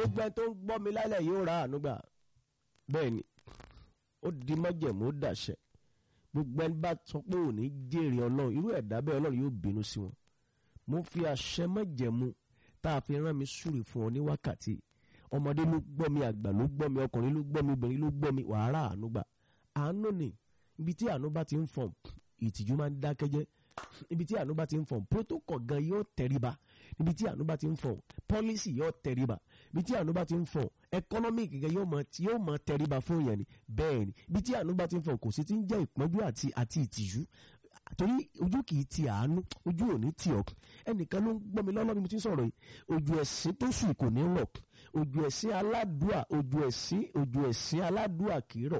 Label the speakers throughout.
Speaker 1: gbogbo ẹni tó ń gbọ́ mi lálẹ́ yóò ra àánú gbà bẹ́ẹ̀ ni ó di májẹ̀mú ó dàṣẹ gbogbo ẹni bá sọ pé ò ní jèrè ọlọ́run irú ẹ̀dá bẹ́ẹ̀ ọlọ́run yóò bínú sí wọn mo fi àṣẹ májẹ̀mú tá a fi rán mi súre fún ọ ní wákàtí ọmọdé ló gbọ́ mi àgbà ló gbọ́ mi ọkùnrin ló gbọ́ mi obìnrin ló gbọ́ mi wàhálà àánú gbà àánú ni ibi tí àánú bá ti ń fọ̀n ìtìjú máa ń dákẹ́jẹ́ ibi tí àánú bá ti ń fọ̀n protocol gan yóò tẹríba ibi tí àánú bá ti ń fọ̀n policy yóò tẹríba ibi tí àánú bá ti ń fọ̀n economic gan yóò mọ yóò mọ tẹríba fún yẹn ni bẹ́ẹ̀ ni ibi tí àánú bá ti ń fọ̀n kò sí ti ń jẹ́ ìpọ́njú àti àti ìtìjú torí ojú kì í ti àánú ojú ò ní tì ọ́ ẹnìkan ló ń gbọ́ mi lọ́lọ́ bí mo ti ń sọ̀rọ̀ yìí ojú ẹ̀sìn tó sùn kò ní rọ̀ ojú ẹ̀sìn aládùá ojú ẹ̀sìn ojú ẹ̀sìn aládùá kì í rọ̀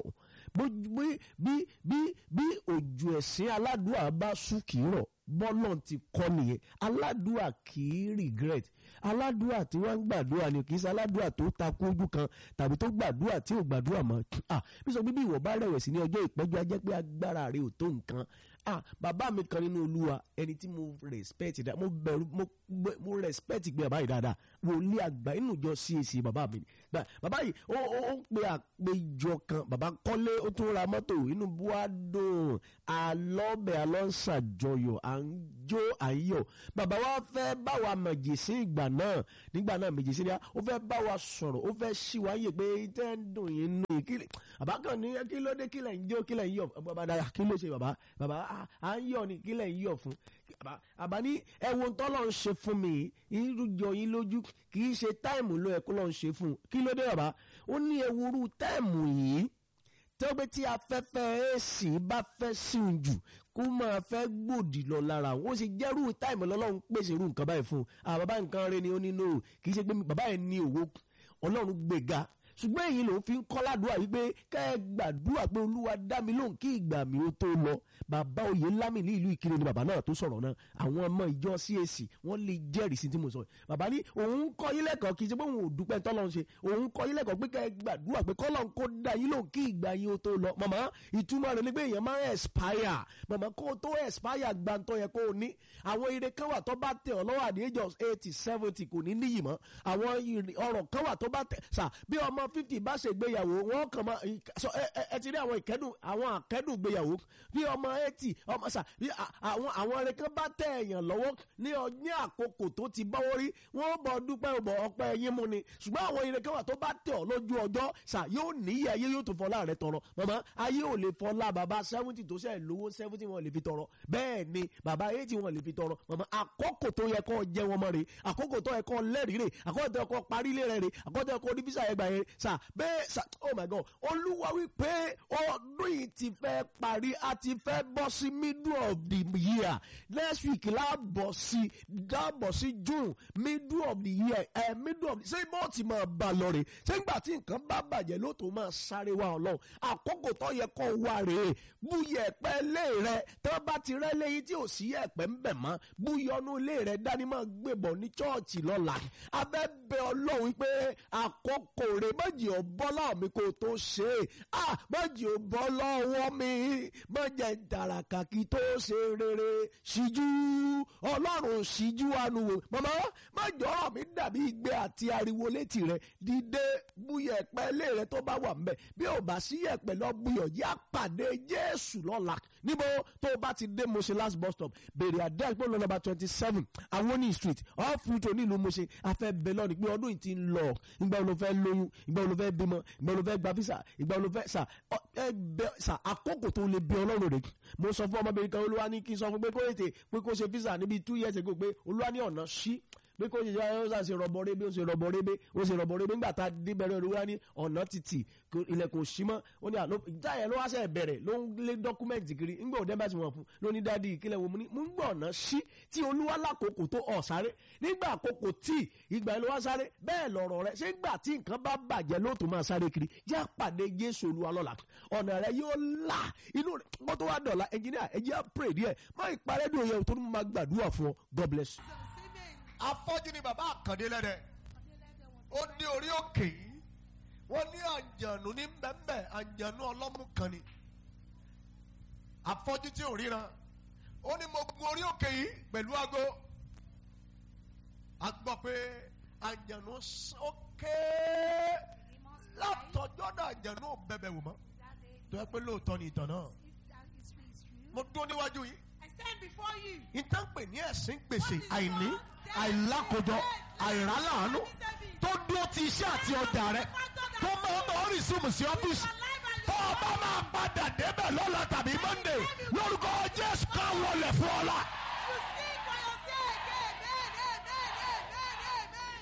Speaker 1: bí bí bí bí ojú ẹ̀sìn aládùá bá sùn kì í rọ̀ bọ́lọ̀ ti kọ́ nìyẹn aládùá kì í regret aládùá tí wọ́n ń gbàdúrà ni kì í ṣe aládùá tó takú ojú kan tàbí tó gbàdúrà tí ò gbàdúrà mọ́ ah bí sọ bíbí ìwọ bá rẹ̀wẹ̀sì ní ọjọ́ ìpẹ́jọ́ ajẹ́ pé agbára rẹ ò tó nǹkan ah bàbá mi kan nínú olúwa ẹni tí mo respect dá mo bẹ̀rù mo mo respect gbé bàbá yìí dáadáa wòlíì àgbà inú ìjọ CAC bàbá mi bàbá yìí ó ó ń pe àpéjọ kan bàbá kọ́lé ó tún ra mọ́tò inú buwa dùn alọ́bẹ̀ alọ́sàjọyọ̀ à ń jó à ń yọ̀ bàbá wa fẹ́ bá wa mọ̀jèsí ìgbà náà nígbà náà mọ̀jèsí ni ó fẹ́ bá wa sọ̀rọ̀ ó fẹ́ ṣí wa yè pé tẹ́ ń dùn yín nù yín bàbá kan ní kí ló dé kí lẹ̀ ń jó kí lẹ̀ ń yọ̀ bàbá dára kí ló ṣe bàbá bàbá à ń yọ̀ ni kí lẹ̀ ń yọ̀ fún àbá ní ẹ̀wọ̀n tọ́lọ̀ ń ṣe fún mi ìrújọ yín lójú kì í ṣe táìmù ló ẹ̀kọ́ lọ́n ṣe fún kí ló dé bàbá ó ní ewúrú táìmù yìí tó pé tí afẹ́fẹ́ èsì bá fẹ́ síun jù kó máa fẹ́ gbòdì lọ lára ó sì jẹ́rú táìmù lọ́lọ́run pèsè irú nǹkan báyìí fún un bàbá nǹkan rẹ ni ó ní no kì í ṣe pé bàbá yẹn ní òwò ọlọ́run gbéga ṣùgbọ́n èyí ló fi ń kọ́ ládùúgbà wípé kẹ́ ẹ gbàdúrà pé olúwa dá mi lóhùn kí ìgbà mi ó tó lọ bàbá oyè lámì ní ìlú ìkirè ni bàbá náà tó sọ̀rọ̀ náà àwọn ọmọ ìjọ CAC wọ́n lè jẹ́rìí sí tí mo sọ bàbá ní òun ń kọ́ yín lẹ́kọ̀ọ́ kì í ṣe pé òun ò dúpẹ́ tọ́lọ́ ń ṣe òun ń kọ́ yín lẹ́kọ̀ọ́ pé kẹ́ ẹ gbàdúrà pé kọ́lọ́n kó dá yín lóhùn kí ìgbà yín ó tó lọ màmá ìtumọ̀ rẹ̀ ni pé èèyàn máa ń expire màmá kó tó expire gbàǹtọ́ yẹ kó o ní àwọn ire kan wà tó bá tẹ̀ ọ́ lọ́wọ́ àdé age of eighty seventy kò ní níyì mọ́ àwọn ọ̀rọ̀ kan wà tó bá tẹ̀ sà bí ọmọ fifty bá ṣe gbéyàwó wọn kàn máa sọ ẹ ti rí àwọn ìkẹ́dùn àwọn àkẹ́dùn gbéyàwó bí ọmọ eighty ọmọ sà bí àwọn àwọn ẹrẹ kan bá tẹ èèyàn lọ́wọ́ ní ní àkókò tó ti bọ́wọ́ rí wọ́n bọ̀ dúpẹ́ bọ̀ ọpẹ́ yín mú ni ṣùgbọ́n àwọn ire kan wà tó bá tẹ̀ ọ́ lójú ọjọ́ sà yóò níyì ayé yóò tó fọlá rẹ tọrọ màmá ayé ò lè fọlá bàbá seventy tó ṣe lówó seventy wọn lè fi tọrọ bẹ́ẹ̀ ni bàbá eighty wọn lè fi tọrọ màmá àkókò tó yẹ kó jẹ wọn mọ́ rè àkókò tó yẹ kó lẹ́rìí rè àkókò tó yẹ kó parí lé rẹ rè àkókò tó yẹ kó onífísà yẹ gbà yẹn sà bẹ́ẹ̀ sà oh my god olúwa wípé ọdún yìí ti fẹ́ parí a ti fẹ́ bọ́ sí middle of the year next week láàbọ̀ sí dáàbọ̀ sí june middle of the year ẹ̀ middle of the ṣé bó ti máa bá lọ rè ṣé nígbà tí nǹkan bá bàjẹ́ ló tó máa sáré wá ọlọ́run àkókò tó yẹ kó wá rèé búyẹ̀ ẹ̀pẹ́ lé rẹ tó bá ti rẹ́ léyìn tí ò sí ẹ̀pẹ́ ń bẹ̀ mọ́ búyọ̀nù lé rẹ dání máa gbébọ̀ ní chọ́ọ̀chì lọ́la abẹ́ bẹ ọlọ́run pé àkókò rè méjì ọ̀bọ́lá mi kò tó ṣe é ah méjì ọ̀bọ́ lọ́wọ́ mi méjì ìdàràkà kí tó ṣe rere ṣíjú ọlọ́run ṣíjú àánú wò màmá méjì ọ̀rọ̀ mi dàbí igbe àti ariwo létí rẹ dìde búyẹ̀ ẹ̀pẹ́ lé rẹ tó bá wà ń bẹ̀ bí ò bá sí ẹ̀pẹ́ lọ búyọ̀ yá pàdé jésù lọ́la níbo tó o bá ti dé Moshe last bus stop bèrè àdé àgbọ̀n lọ nọ́mbà twenty seven awoni street off route onílùú Moshe afẹ́ bẹ̀ lọ́ni pé ọdún yìí ti ń lọ ìgbà wo ló fẹ́ lóyún ìgbà wo ló fẹ́ bímọ ìgbà wo ló fẹ́ gba visa ìgbà wo ló fẹ́ sà ẹ bẹ sà àkókò tó lè bẹ ọlọ́run rẹ̀ mo sọ fún ọmọbìnrin kan olúwa ní kí n sọ fún pé kó ètè pé kó ṣe visa níbi two years ago pé olúwa ní ọ̀nà ṣí pé kó ṣe ó ṣe rọ̀bọ̀ rébé ó ṣe rọ̀bọ̀ rébé ó ṣe rọ̀bọ̀ rébé nígbà tá a dé bẹ̀rẹ̀ olúwa ní ọ̀nà títì ilẹ̀kùn sí mọ́ ó ní àlọ́ ìjà yẹn ló wá ṣe bẹ̀rẹ̀ ló ń lé dọ́kúmẹ̀ntì kiri ńgbà òde bá ti wọ̀n fún ló ní dádì ìkílẹ̀ wo mu ní mú ń gbọ̀ ọ̀nà sí tí olúwa lákòókò tó ọ̀ sáré nígbà àkókò tí ìgbà yẹn ló wá sáré bẹ́ẹ̀ lọ̀rọ̀ rẹ ṣé gbà tí nǹkan bá bàjẹ́ ló tó máa sáré kiri yá pàdé Jésù olúwa lọ́la ọ̀nà rẹ yóò là inú rẹ kó tó wá dọ̀la ẹnjìníà ẹ jẹ́ pray díẹ̀ má ìparẹ́dùn yẹn tó máa gbàdúrà fún ọ God bless you
Speaker 2: afọ́jú ni bàbá àkàndé lẹ́dẹ̀ ó ní orí òkè yìí wọ́n ní àǹjànú ní bẹ́ẹ̀bẹ́ àǹjànú ọlọ́mú kan ni afọ́jú tí ò ríran ó ní mo gun orí òkè yìí pẹ̀lú aago a gbọ́ pé àjànú s- ó ké
Speaker 3: demons cried.
Speaker 2: látọjọ́ náà àjànú ò bẹ̀bẹ̀ wò mọ́
Speaker 3: That day,
Speaker 2: tó yẹ pé lóòótọ́ ni ìtàn náà
Speaker 3: if that is true, is true.
Speaker 2: mo dúró níwájú yìí
Speaker 3: I stand before you.
Speaker 2: ìtàn pè ní ẹ̀sìn gbèsè àìní àìlákojọ àìráláàánú tó dúró ti iṣẹ́ àti ọjà rẹ tó máa ń bọ̀ rìsíìmù sí ọ́fíìsì tó o bá máa padà débẹ̀ lọ́la tàbí monday lórúkọ jésù ká wọlé fún ọ la.
Speaker 3: You see for yourself. Amen, amen, amen, amen.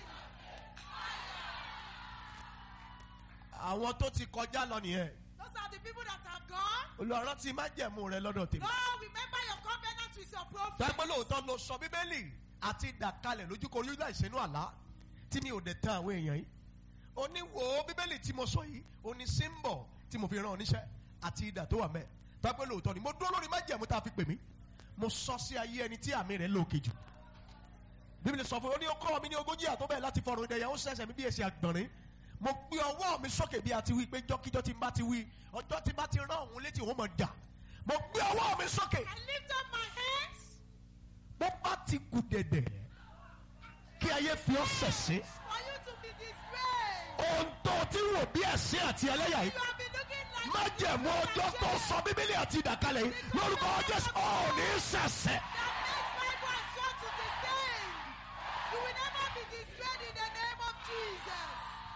Speaker 2: àwọn tó ti kọjá lọ nìyẹn
Speaker 3: Those are the people that are gone.
Speaker 2: olùrànlọ́ ti má jẹ̀mú rẹ lọ́dọ̀ tèmi.
Speaker 3: Lord, remember your covenant with your prophet.
Speaker 2: tẹ́gbẹ́ lóòótọ́ ló sọ bíbélì àti ìdàkalẹ̀ lójúkọ orí láì sínú àlá tí mi ò dẹ̀ tán àwọn èèyàn yìí oníwò bíbélì tí mo sọ yìí oní símbọ̀ tí mo fi rán oníṣẹ́ àti ìdà tó wà mẹ́ tẹ́gbẹ́ lóòótọ́ ni mo dúró lórí májẹ̀mú tá a fi pè mí mo sọ sí ayé ẹni tí àmì rẹ̀ lóòkè jù bíbélì sọ fún mi ó ní ó kọ́ mi ní ogójì àtọ́ bẹ́ẹ̀ láti fọ̀rọ̀ ìdẹ̀yà ó sẹ̀sẹ̀ mi bí èsì àgbọ̀nrín mo gbé ọwọ́ mi sókè bí a ti wí pé jọ́kíjọ́ tí n bá ti wí ọjọ́ tí n bá ti rán òun létí òun mọ̀ dà mo gbé ọwọ́ mi sókè
Speaker 3: I lift up my hands
Speaker 2: bó bá ti kù dẹ̀dẹ̀ kí ayé fi ọ́ sẹ̀sìn
Speaker 3: for you to be disgraced.
Speaker 2: ohun tó ti wò bí ẹ̀sìn àti ẹlẹ́yà
Speaker 3: You
Speaker 2: yìí
Speaker 3: have been looking like
Speaker 2: má jẹ̀mú ọjọ́ tó sọ bíbélì àti ìdàkalẹ̀ yìí lórúkọ jésù ọ̀ ní sẹ̀sẹ̀.
Speaker 3: that makes Bible and sword to the same. You will never be disgraced in the name of Jesus.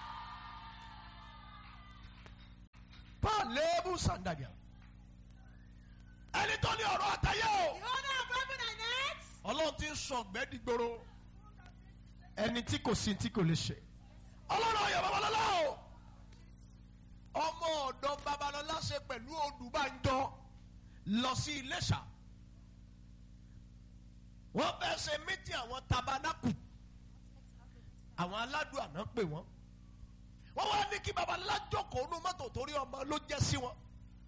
Speaker 2: paul léébù sàǹdàdìà ẹni tó ní ọ̀rọ̀ àtayé o
Speaker 3: The owner of heaven and earth.
Speaker 2: ọlọ́run ti ń sọ ọ̀gbẹ́ dìgboro ẹni tí kò sí tí kò lè ṣe ọlọ́run ọ̀yọ́ babalọ́lá o ọmọ ọ̀dọ́ babalọ́lá ṣe pẹ̀lú olùbánjọ lọ sí iléṣà wọ́n fẹ́ ṣe mítí àwọn tabanakù àwọn aládùn àná pè wọ́n wọ́n wá ní kí babalọ́lá jókòó nú mọ́tò torí ọmọ ló jẹ́ sí wọn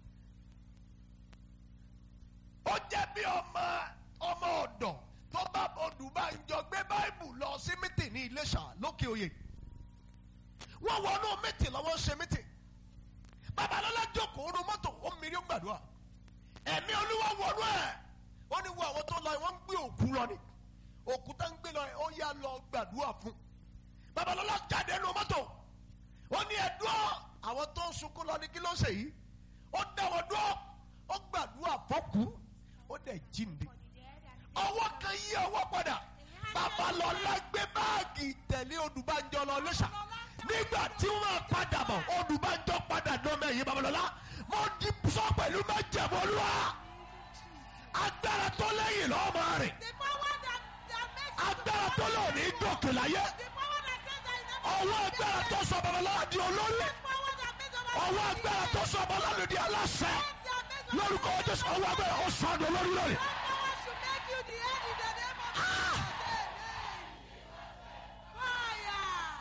Speaker 2: ó jẹ́ bí ọmọ ọmọ ọ̀dọ̀ tó bá olùbánjọ gbé báìbù lọ sí mítì ní iléṣà lókè oyè wọ́n wọnú mítì lọ́wọ́ ṣe mítì babalọ́lá jókòó nú mọ́tò ó mìírí ó gbàdúrà ẹ̀mí olúwa wọnú ẹ̀ ó ní wo àwọn tó lọ wọ́n ń gbé òkú lọ ni òkú tá ń gbé lọ ó yá lọ gbàdúrà fún babalọ́lá jáde nú mọ́tò ó ní ẹ̀dúrà àwọn tó ń sunkún lọ ní kí ló ń ṣe yìí ó dá wọn dúró ó gbàdúrà fọ́kù ó dẹ̀ jíǹde ọwọ́ kan yí ọwọ́ padà babalọ́lá gbé báàgì tẹ̀lé odùbánjọ lọ lọ́sà nígbà tí wọ́n padà bọ̀ odùbánjọ padà dọ́mọ ẹ̀yìn babalọ́lá mo di sọ pẹ̀lú májẹ̀mú olúwa agbára tó lẹ́yìn lọ́mọ rẹ̀
Speaker 3: The power that, that makes you
Speaker 2: agbára tó lọ ní gòkè láyé
Speaker 3: The power that says that you never
Speaker 2: ọwọ́ agbára tó sọ babalọ́lá di olóyè
Speaker 3: power that makes you
Speaker 2: ọwọ́ agbára tó sọ babalọ́lá di aláṣẹ lórúkọ jésù ọwọ́ agbára ó sọ ọdún olórí lórí.
Speaker 3: power should make you the head in the name of Jesus. Amen.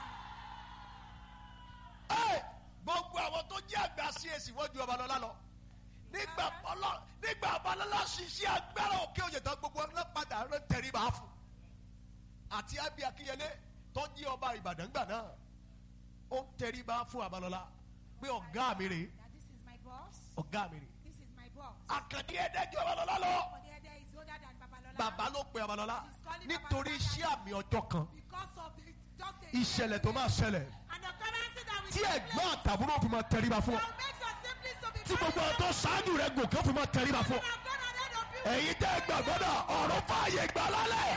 Speaker 3: Fire.
Speaker 2: Ẹ, gbogbo àwọn tó jẹ́ àgbà CAC wọ́n ju Babalọ́lá lọ nígbà ọlọ́ nígbà Babalọ́lá ṣiṣẹ́ agbára òkè òye tán gbogbo ọlọ́ padà rẹ̀ tẹríba fún àti Abi Akínyẹlé tó jí ọba Ìbàdàn gbà náà ó ń tẹríba fún Babalọ́lá pé ọ̀gá mi rè
Speaker 3: That this is my boss.
Speaker 2: ọ̀gá mi rè
Speaker 3: This is my boss.
Speaker 2: àkàndí ẹ̀ẹ́dẹ́jọ́ Babalọ́lá lọ
Speaker 3: For the other is older than Babalola.
Speaker 2: bàbá ló pe Babalọ́lá nítorí iṣẹ́ àmì ọjọ́ kan
Speaker 3: Because of the just a
Speaker 2: ìṣẹ̀lẹ̀ tó máa ṣẹlẹ̀
Speaker 3: and the currency that we
Speaker 2: tí ẹ̀gbọ́n àtàbúrò fi máa tẹríba fún ọ
Speaker 3: that makes your siblings to be
Speaker 2: tí gbogbo àwọn tó ṣáájú rẹ̀ gòkè fi máa tẹríba fún ọ.
Speaker 3: have gone ahead of you.
Speaker 2: ẹ̀yin tẹ́ gbàgbọ́ náà ọ̀rọ̀ fààyè gbà lálẹ́.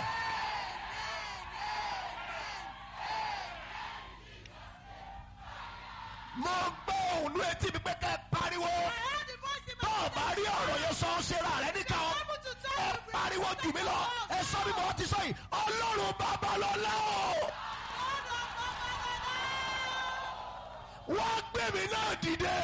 Speaker 2: mo gbọ́ òun etí mi pé ká ẹ pariwo
Speaker 3: I heard the voice in my
Speaker 2: tó o bá rí ọ̀rọ̀ yẹn sọ ọ́ ṣe ra rẹ níkà ọ́
Speaker 3: able to tell
Speaker 2: ẹ
Speaker 3: you.
Speaker 2: pariwo jù mí lọ ẹ sọ bí mo ti sọ yìí ọlọ́run babalọ́lá o wọ́n gbé mi náà dìde.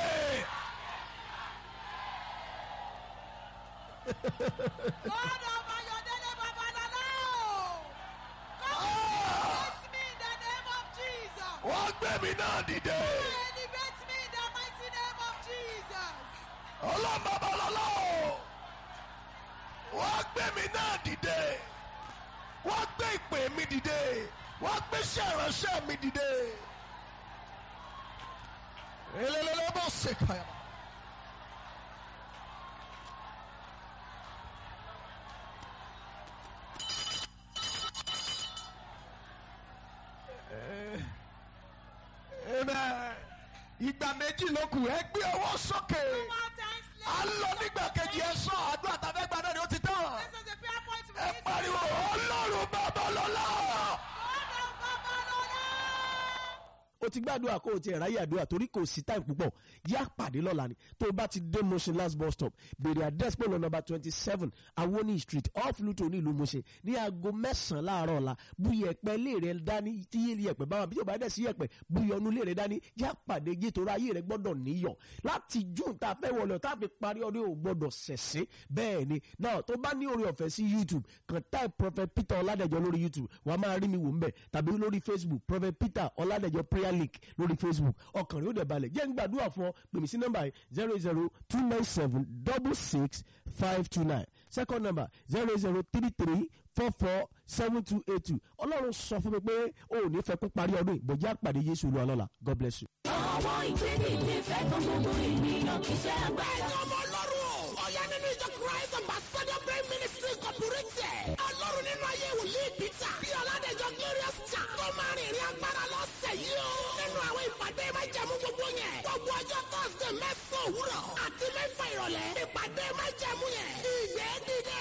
Speaker 3: God of Ayodele Babalola. Come
Speaker 2: Ah!
Speaker 3: elevate me in the name of Jesus.
Speaker 2: wọ́n gbé mi náà dìde.
Speaker 3: Elevate me in the mighty name of Jesus.
Speaker 2: ọlọ́run babalọ́lá o wọ́n gbé mi náà dìde wọ́n gbé ìpè mi dìde wọ́n gbé iṣẹ́ ìránṣẹ́ mi dìde. elelele bó ṣe kàyà. Amen. Ìgbà méjì ló kù ẹ gbé ọwọ́ sókè.
Speaker 3: More times
Speaker 2: À ń lọ nígbà kejì ẹ sọ àdúrà tàbí ẹgbàá náà ni ó ti tán.
Speaker 3: This is a prayer point we
Speaker 2: Ẹ
Speaker 3: need to
Speaker 2: pariwo Ọlọ́run Babalọ́lá.
Speaker 3: God of Babalola.
Speaker 1: o ti gbàdúrà kó o ti ráyè àdúrà torí kò sí time púpọ̀ yá pàdé lọ́la ni tó o bá ti dé Mushin last bus stop bèrè address pẹ̀lú nọ́mbà twenty seven awoni street off Luto ní ìlú Mushin ní aago mẹ́sàn-án láàárọ̀ ọ̀la bu yẹ̀pẹ̀ lé rẹ dání tí yé yẹ̀pẹ̀ báwa bí o bá dẹ̀ sí yẹ̀pẹ̀ bu yọnu lé rẹ dání yá pàdé yé torí ayé rẹ gbọ́dọ̀ níyọ̀ láti June tá a fẹ́ wọlé tá a fi parí ọdún yóò gbọ́dọ̀ sẹ̀sẹ̀ bẹ́ẹ̀ ni náà tó bá ní oore ọ̀fẹ́ sí YouTube kan type Prophet Peter Ọládẹ̀jọ lórí YouTube wàá máa rí mi wò ń bẹ̀ tàbí lórí Facebook Prophet Peter Ọládẹ̀jọ prayer link lórí Facebook ọkàn rẹ̀ ó dẹ̀ balẹ̀ jẹ́ ń gbàdúrà fún ọ pèmí sí nọ́mbà yìí zero zero two nine seven double six five two nine second number zero zero three three four four seven two eight two ọlọ́run sọ fún mi pé o ò ní fẹ́ kó parí ọdún yìí bọ̀já pàdé Jésù olúwa lọ́la God bless you.
Speaker 4: Àwọn ìgbédìde fẹ́ kan gbogbo ènìyàn kì í ṣe agbára.
Speaker 5: Ẹ̀yin ọmọ ọlọ́run ọ̀yá nínú ìjọ Christ Ambassador Prayer Ministry Incorporated. Ọlọ́run nínú ayé wòlíì Peter. Bí Ọládẹ̀jọ Glorious Cha. Tó máa rìn ìrìn agbára lọ́sẹ̀ yìí o. Nínú àwọn ìpàdé májẹ̀mú gbogbo yẹn. Gbogbo ọjọ́ Thursday mẹ́sàn-án òwúrọ̀. Àti mẹ́fà ìrọ̀lẹ́. Ìpàdé májẹ̀mú yẹn. Ìgbẹ́ dìde.